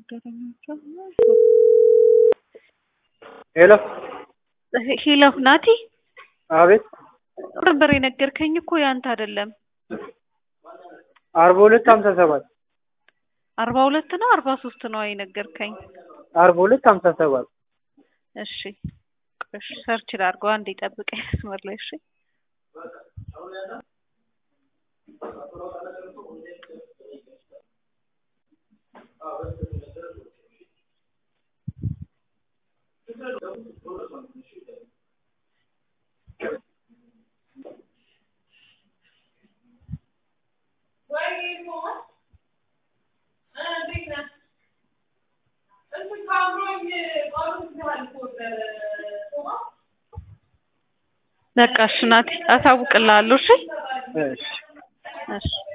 ሄሎ ሄሎ ናቲ፣ አቤት። ነበር የነገርከኝ እኮ ያንተ አይደለም። አርባ ሁለት ሀምሳ ሰባት አርባ ሁለት ነው አርባ ሶስት ነው የነገርከኝ? አርባ ሁለት ሀምሳ ሰባት እሺ እሺ፣ ሰርች ላድርገው። አንዴ ጠብቀኝ መስመር ላይ እሺ። በቃ እሺ ናቲ፣ አሳውቅልሃለሁ። እሺ እሺ እሺ